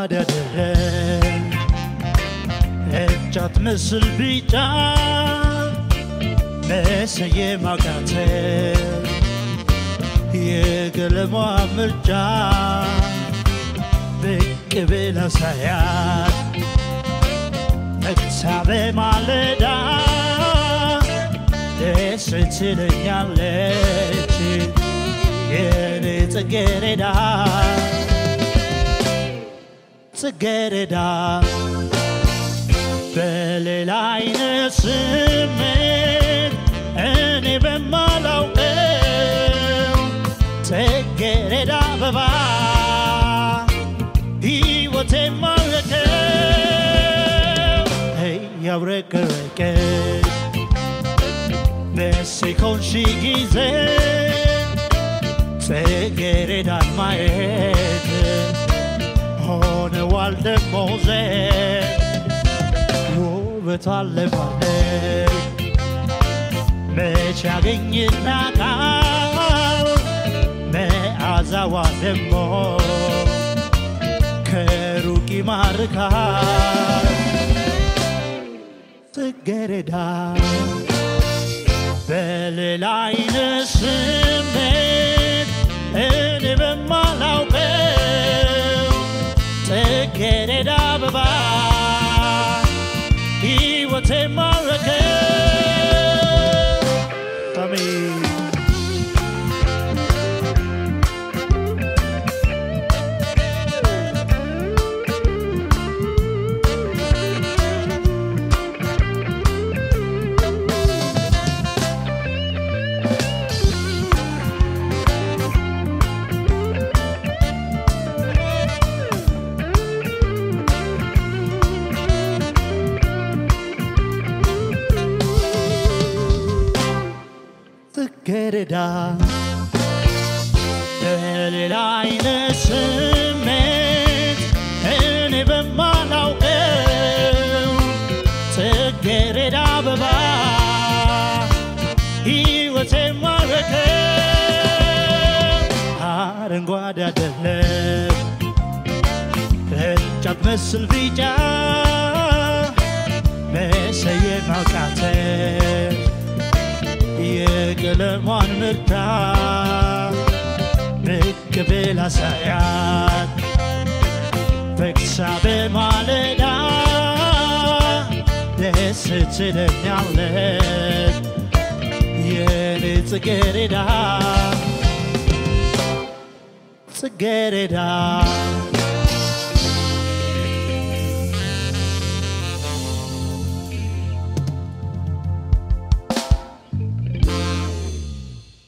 አረንጓዴ አይደለም እጫት ምስል ቢጫ መሰየም አቃተን የቀለሟ ምርጫ ብቅ ብላ ሳያት ነግታ በማለዳ ደስ ትለኛለች የኔ ጽጌረዳ ጽጌረዳ በሌላ አይነት ስሜት እኔ በማላውቀው ጽጌረዳ አበባ ሕይወቴ ማረከው እያብረቀረቀች ደስ ኮንሺ ጊዜ ጽጌረዳን ማየት ሆነዋል ደሞዜ ውበት አለማለት መች ያገኝና ቃል መዓዛዋ ደሞ ከሩቅ ይማርካል ጽጌረዳ በሌላ አይነት ስሜት እኔ በማላውቀው ጽጌረዳ አበባ ሕይወቴ ማረከ አሜን ጽጌረዳ በሌላ አይነት ስሜት እኔ በማላውቀው ጽጌረዳ አበባ ሕይወቴ ማረከው አረንጓዴ አይደለም ቅርንጫፍ መስል ቢጫ መሰየም አቃተን የቀለሟን ምርታ ብቅ ብላ ሳያት ፈክሳ በማለዳ ደስ ትለኛለች የኔ ጽጌረዳ ጽጌረዳ